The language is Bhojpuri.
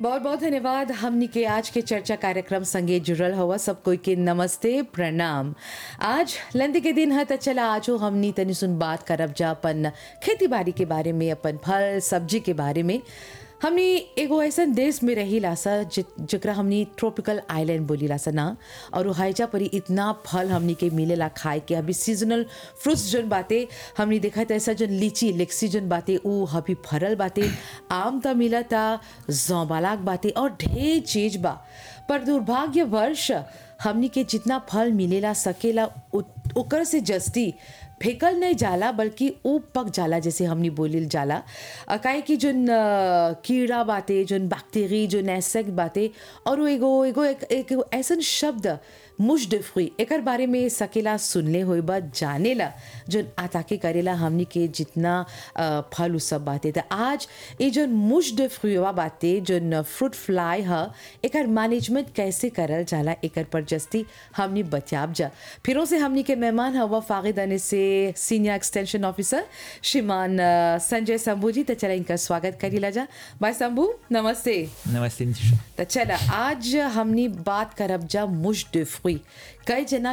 बहुत बहुत धन्यवाद हमनी के आज के चर्चा कार्यक्रम संगे जुड़ल हुआ सब कोई के नमस्ते प्रणाम आज लंदी के दिन है त चला आजो हमनी तनी सुन बात करब जा अपन खेती बाड़ी के बारे में अपन फल सब्जी के बारे में हमनी एगो ऐसन देश में रही लासा जकरा हमनी ट्रॉपिकल आइलैंड बोली लासा ना और वो हाइजा परी इतना फल हमनी के मिलेला खाए के अभी सीजनल फ्रूट्स जोन बाते हमनी देखा त ऐसा जोन लीची लेक्सी जोन बाते ऊ अभी फरल बाते आम त मिलता जौबालाक बाते और ढेर चीज बा पर दुर्भाग्यवश हमनी के जितना फल मिलेला सकेला उ- ओकर से जस्ती फेकल नहीं जाला बल्कि ऊ पक जाला जैसे हमनी बोलिल जाला अ, काहे कि जोन अ, कीड़ा बाते जोन बैक्टीरी जोन एसेक बाते और वो एगो एगो एक, एक एगो ऐसन शब्द मुश de fruit एकर बारे में सकेला सुनले होई बा जानेला जोन आताके करेला हमनी के जितना अ, फल उ सब बाते त आज ये जोन मुश de fruit वा बाते जोन फ्रूट फ्लाई ह एकर मैनेजमेंट कैसे करल जाला एकर पर जस्ती हमनी बतियाब जा फिरों से हमनी के मेहमान हवा फागिदाने से सीनियर एक्सटेंशन ऑफिसर श्रीमान अ, संजय शंभू जी त चला इनका स्वागत करीला जा भाई शंभू नमस्ते नमस्ते नितिशा त चला आज हमनी बात करब जा मुश de fruit कई जना